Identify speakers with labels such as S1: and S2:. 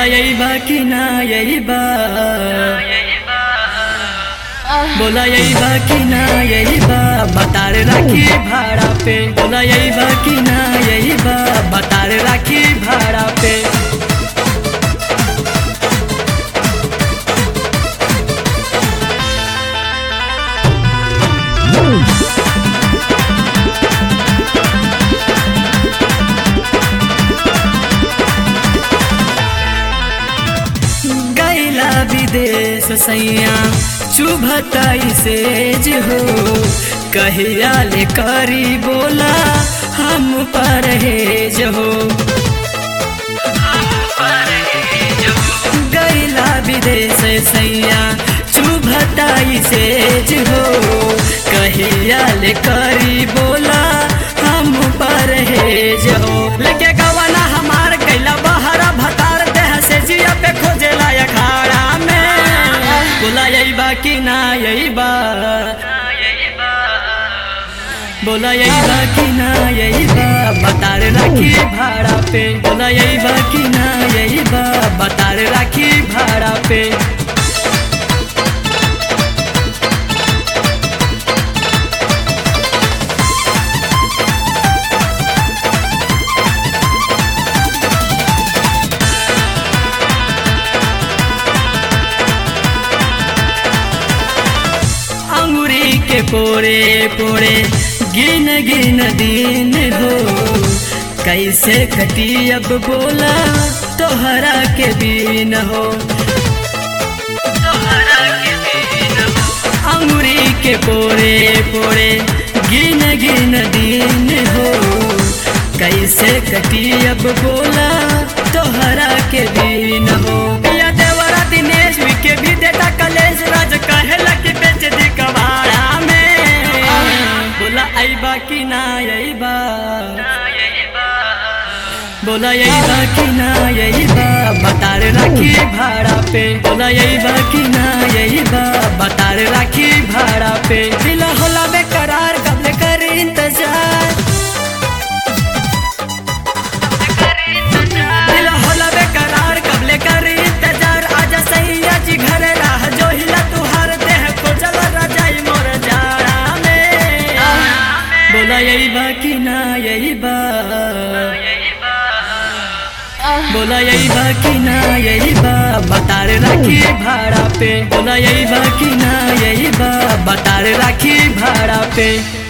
S1: यही बा कि ना यही बा बोला यही बा कि ना यही बा बतार राखी भाड़ा पे बोला यही बा कि ना यही बा बतार राखी भाड़ा पे गैला विदेश सैया चुभताई सेज हो कहिया ले करी बोला हम परहेज हो गैला विदेश सैया चुभताई सेज हो कहिया ले करी बोला हम परहेज हो लेके गवाना हमार कैला बहरा भतार देह से जिया पे खोजेला अखाड़ा में बोला यही बा कि ना यही बा बोला यही बा कि ना यही बा बतार राखी भाड़ा पे बोला यही बा कि ना यही बा बतार राखी भाड़ा पे अंगुरी के पोरे पोरे गिन गिन दिन हो कैसे कटी अब बोला तोहरा के बीन हो अंगुरी के पोरे पोरे गिन गिन दिन हो कैसे कटी अब बोला तोहरा के बीन हो पिया देवरा दिनेश के भी देता कलेश राज कहेला कि बेच दी कबाड़ा में बोला आईबा कि ना आईबा बोला यही बा कि ना यही बा बतार राखी भाड़ा पे बोला यही बा कि ना यही बा बतार राखी भाड़ा पे दिल होला बेकरार कब कर इंतजार दिल होला बेकरार कब कर इंतजार आजा सैया जी घर राह जो हिला तुहार देह को जल रजाई मोर जाड़ा में बोला यही बा कि ना यही बा बोला यही बा कि ना यही बा बतार राखी भाड़ा पे बोला यही बा कि ना यही बा बतार राखी भाड़ा पे